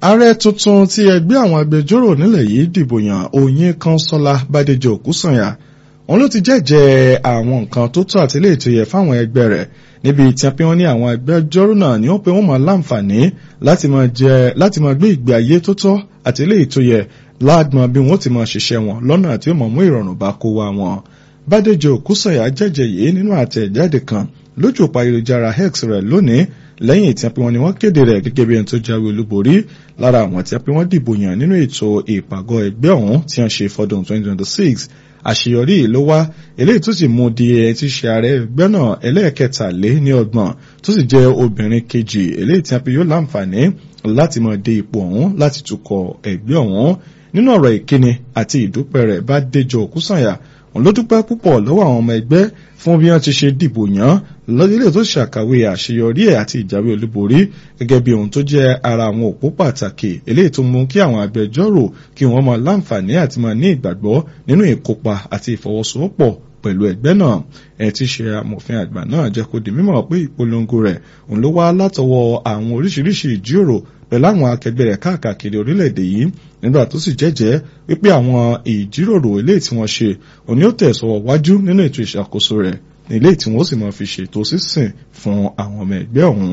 ààrẹ tuntun tí ẹgbẹ́ àwọn agbẹjọ́rò nílẹ̀ yìí dìbò yàn Oyin Kọ́nsọ́lá Bádéjọ Òkúsànyà òun ló ti jẹ́jẹ́ àwọn nǹkan tó tọ́ àti léètò yẹ fáwọn ẹgbẹ́ rẹ̀ níbi tí wọ́n ní àwọn agbẹjọ́rò náà ni ó pe wọ́n máa láǹfààní láti máa gbé ìgbé ayé tó tọ́ àti léètò yẹ láàgbọ́n bí wọ́n ti máa ṣiṣẹ́ wọn lọ́nà tí ó mọ̀ mú ìrọ̀rùn bá kó wa wọn. Bádéjọ Òkúsànyà jẹ́jẹ́ yìí nínú àtẹ̀jáde kan lójú òpó ayélujára X rẹ̀ lónìí lẹ́yìn tí wọ́n ní wọ́n kéde rẹ̀ gẹ́gẹ́ bí ẹni tó jáwé olúborí lára àwọn tí wọ́n dìbò yàn nínú ètò ìpàgọ́ ẹgbẹ́ ọ̀hún tí wọ́n ṣe fọdún 2026 àṣeyọrí yìí ló wá eléyìí tó sì mú di ẹ ti ṣe ààrẹ ẹgbẹ́ náà ẹlẹ́ẹ̀kẹtàlé ní ọgbọ̀n tó sì jẹ́ obìnrin kejì eléyìí tí wọ́n yóò láǹfààní láti máa dé ipò ọ̀hún láti tukọ̀ ẹgbẹ́ ọ̀hún nínú ọ̀rọ̀ ìkíni àti ìdúpẹ́ rẹ̀ bá déjọ Òkúsànyà òun ló dúpẹ́ púpọ̀ lọ́wọ́ àwọn ọmọ ẹgbẹ́ fún bí wọ́n ti ṣe dìbò yàn lọ́dílé tó ṣàkàwé àṣeyọrí ẹ̀ àti ìjáwé olúborí gẹ́gẹ́ bí ohun tó jẹ́ ara àwọn òpó pàtàkì eléyìí tó mú kí àwọn agbẹjọ́rò kí wọ́n máa láǹfààní àti máa ní ìgbàgbọ́ nínú ìkópa àti ìfọwọ́sowọ́pọ̀ pẹ̀lú ẹgbẹ́ náà ẹ̀ ti ṣe amòfin àgbà náà jẹ́ kó di mímọ̀ pé ìpolongo rẹ̀ òun ló wá látọwọ́ àwọn oríṣiríṣi ìjíròrò pẹ̀lú àwọn akẹgbẹ́ rẹ̀ káàkiri orílẹ̀-èdè yìí nígbà tó sì jẹ́jẹ́ wípé àwọn ìjíròrò eléyìí tí wọ́n ṣe òní ó tẹ̀sọ̀wọ́ wájú nínú ètò ìṣàkóso rẹ̀ nílé tí wọ́n sì máa fi ṣètò sísìn fún àwọn ọmọ ẹgbẹ́ ọ̀hún.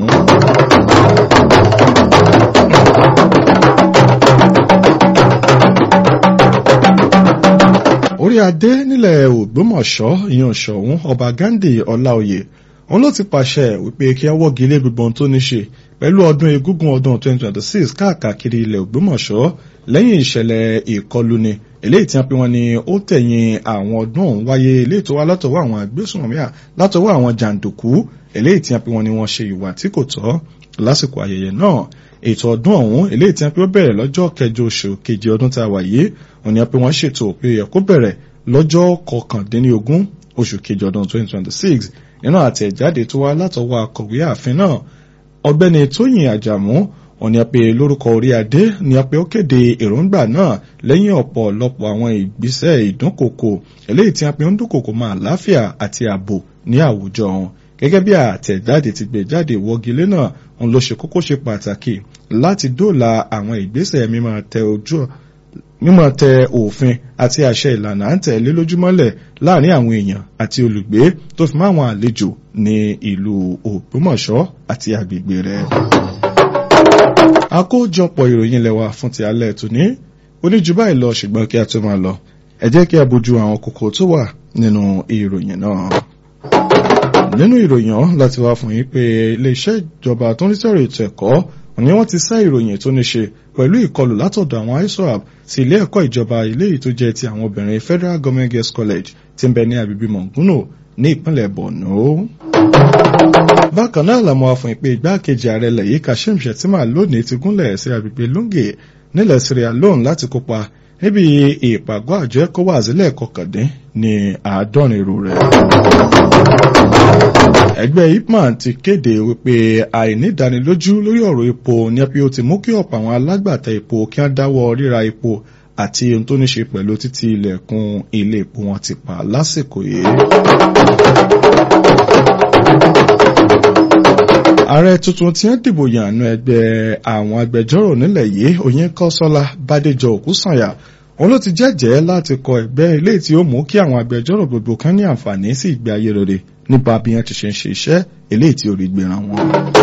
orí adé nílẹ̀ Ògbómọ̀ṣọ́ ìyàn ṣọ̀ún ọba Ghandi Ọláoyè òun ló ti pàṣẹ wípé kí wọ́n wọ́gi lé gbogbo ohun tó ní ṣe pẹ̀lú ọdún egúngún ọdún 2026 káàkiri ilẹ̀ Ògbómọ̀ṣọ́ lẹ́yìn ìṣẹ̀lẹ̀ ìkọluni eléyìí tí wọ́n pe wọ́n ní ó tẹ̀yìn àwọn ọdún ọ̀hún wáyé eléyìí tó wá látọwọ́ àwọn agbésùnmọ̀míà látọwọ́ àwọn jàǹdùkú eléyìí tí wọ́n pe wọ́n ní wọ́n ṣe ìwà tí kò tọ́ lásìkò ayẹyẹ náà ètò ọdún ọ̀hún eléyìí tí wọ́n pe ó bẹ̀rẹ̀ lọ́jọ́ kẹjọ oṣù keje ọdún tá a wà yìí òní wọ́n pe wọ́n ṣètò pé ó yẹ kó bẹ̀rẹ̀ lọ́jọ́ kọkàndínlógún oṣù keje ọdún 2026 nínú àtẹ̀jáde tó wá látọwọ́ akọ̀wé ààfin náà ọ̀gbẹ́ni tóyìn àjàmú òní pé lórúkọ orí adé ni pé ó kéde èròǹgbà náà lẹ́yìn ọ̀pọ̀lọpọ̀ àwọn ìgbésẹ̀ ìdúnkòkò eléyìí tí a pè ń dúnkòkò mọ́ àlàáfíà àti ààbò ní àwùjọ wọn gẹ́gẹ́ bí àtẹ̀jáde ti gbé jáde wọ́gilé náà òun ló ṣe kókó ṣe pàtàkì láti dóòlà àwọn ìgbésẹ̀ mímọ́ tẹ ojú mímọ̀ tẹ òfin àti àṣẹ ìlànà à ń tẹ̀lé lójúmọ́lẹ̀ láàrin àwọn èèyàn àti olùgbé tó fi mọ́ àwọn àlejò ní ìlú Ògbómọ̀ṣọ́ àti agbègbè rẹ̀. àkójọpọ̀ ìròyìn lẹ́wà fún ti alẹ́ tòní oníjú báyìí lọ ṣùgbọ́n kí a tó máa lọ ẹ jẹ́ kí a bójú àwọn kókó tó wà nínú ìròyìn náà. nínú ìròyìn ọ̀hún láti wá fún yín pé iléeṣẹ́ ìjọba tó ń rí sọ̀rọ̀ ètò ẹ̀kọ́ ni wọ́n ti sá ìròyìn tó ní ṣe pẹ̀lú ìkọlù látọ̀dọ̀ àwọn ISWAP sí ilé ẹ̀kọ́ ìjọba ilé yìí tó jẹ́ ti àwọn obìnrin Federal Government Girls College tí ń bẹ ní agbègbè Mọ̀ngúnò ní ìpínlẹ̀ Borno. bákan náà làwọn afọ̀n ìpè igbákejì ààrẹ ilẹ̀ yìí Kashim Shettima lónìí ti gúnlẹ̀ sí agbègbè Lungi nílẹ̀ Sierra Leone láti kópa níbi ìpàgọ́ àjọ ECOWAS lẹ́ẹ̀kọkàndín ní àádọ́rin irú rẹ̀. ẹgbẹ́ ipman ti kéde wípé àìnídánilójú lórí ọ̀rọ̀ epo ní ẹbí ó ti mú kí ọ̀pọ̀ àwọn alágbàtà epo kí wọ́n dáwọ́ ríra epo àti ohun tó ní ṣe pẹ̀lú títí ilẹ̀kùn ilé epo wọn ti pa lásìkò yìí. ààrẹ tuntun tí ń dìbò yànnú ẹgbẹ́ àwọn agbẹjọ́rò nílẹ̀ yìí Oyinkanṣọ́lá Bádéjọ Òkúsànyà òun ló ti jẹ́jẹ́ láti kọ ẹgbẹ́ ilé tí ó mú kí àwọn agbẹjọ́rò gbogbo kan ní àǹfààní sí ìgbé ayé rere nípa bí wọ́n ti ṣe ń ṣe iṣẹ́ eléyìí tí ó rí gbéra wọn.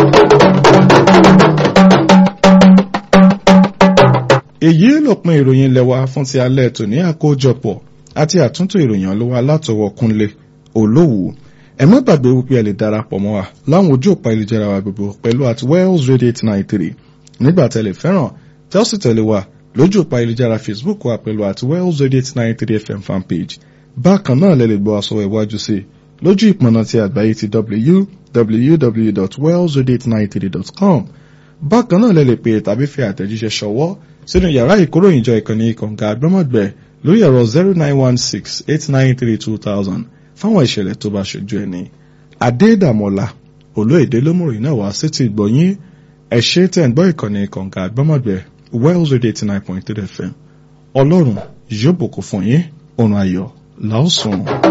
èyí lópin ìròyìn lẹ́wà fún ti alẹ́ tòní àkójọpọ̀ àti àtúntò ìròyìn ọlọ́wà látọwọ́ Kúnlé Olówù ẹ má gbàgbé wípé ẹ lè darapọ̀ mọ́ wa láwọn ojú òpá ìlújára wa gbogbo pẹ̀lú at Wells Radio eight nine three nígbà tẹ́lẹ̀ fẹ́ràn tẹ́ ó sì tẹ̀lé wa lójú òpá ìlújára Facebook wa pẹ̀lú at Wells Radio eight nine three FM fanpage bákan náà lẹ lè gbọ́ aṣọ ìwájú sí i lójú ìpọ̀nà ti àgbáyé ti www.wellsradio893.com bákan náà lẹ lè pè tàbí fi àtẹ̀jíṣẹ́ ṣọwọ́ sínú yàrá ìkóròyìnjọ ìkànnì kọ̀ǹga àgbọ́mọ̀gbẹ́ lórí ẹ̀rọ zero nine one six eight nine three two thousand fáwọn ìṣẹ̀lẹ̀ tó bá ṣojú ẹni. Adédàmọ́lá olóyèdè lómùrìn náà wá sétí ìgbọ̀nyín ẹ̀ṣẹ́ tẹ̀ ń gbọ́ ìkànnì kọ̀ǹga àgbọ́mọ̀gbẹ́ Wells Radio eighty nine point three FM ọlọ́run yóò bùkún fún yín òrùn ayọ̀ làásùn.